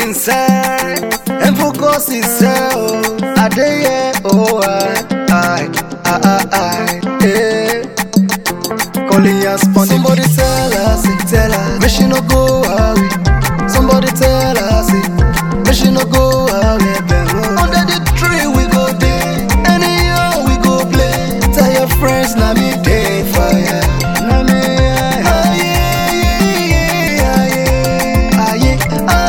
inside and focus itself. I dey here, oh I, I, I, I, I, eh. Calling us on Somebody tell us, tell us, make she no go away. Somebody tell us, make she no go away. Under the tree we go day, anyhow we go play. Tell your friends, na me day fire. Na me, aye, aye, aye,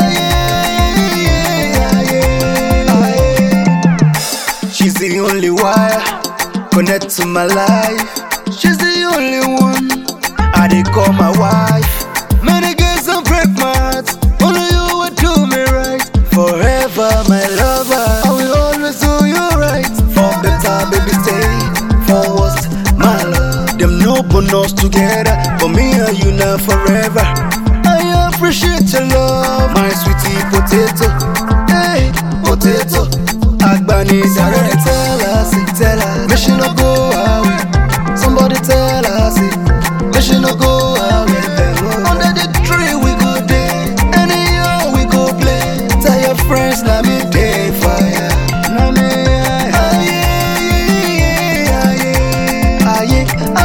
aye, aye, aye. She's the only wire connect to my life. She's the only one I dey call my wife. Many girls don't break my heart, only you will do me right. Forever, my lover, I will always do you right. For better, baby, stay. For worse, my love. Them no bonus together, but me and you now forever. I appreciate your love, my sweetie potato. Hey, potato. Agbani Somebody tell us, tell us, make she no go away. Somebody tell us, make she no go away. Under the tree we go day, anyhow we go play. Tell your friends, na me day fire. Na me, aye, aye, aye,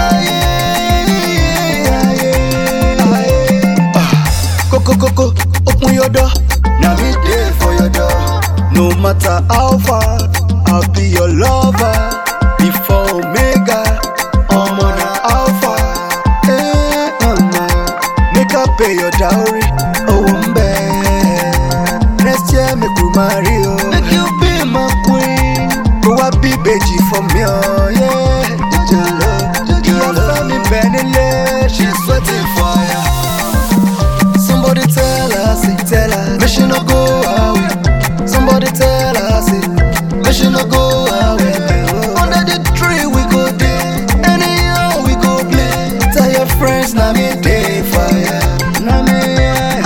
aye, aye, aye. Ah, Coco, coco, open your door. Now me day for your door. No matter how far, I'll be your lover. Before Omega, I'm on a alpha. Eh, uh, Make up pay your dowry. Oh, I'm Next year, make you marry. Oh. Make you be my queen. Go up, be baby for me. Oh, yeah. Jalo, jalo. me Benny, she's sweating fire. Somebody tell us, tell us, make she no go away. Somebody tell us, make she no go away. Under the tree we go day, anyhow we go play. Tell your friends, na me day fire. Na me, aye,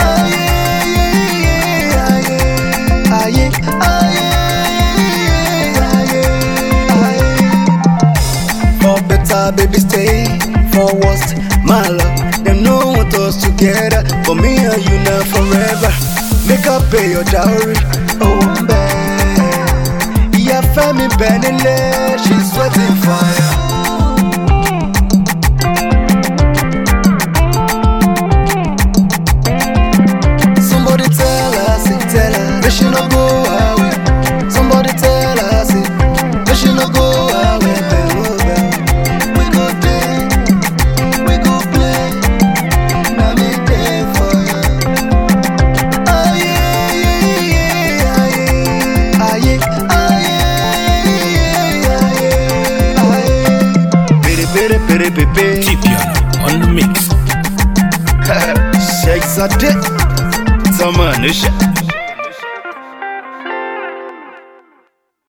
aye, aye, aye, aye. For better, baby, stay. For worse, my love. Them no want us together, but me and you now forever. Make up pay your dowry. Oh, I'm bad. Yeah, Femi Benile, she's sweating fire. Somebody tell us, tell us, make she no go away. Somebody tell us, make she no go away. We go day, we go play, na me day for you. Aye, aye, aye, aye, aye. Pere, pere, pere, pepe. Tipion on the mix. Shakes a dick. Zaman,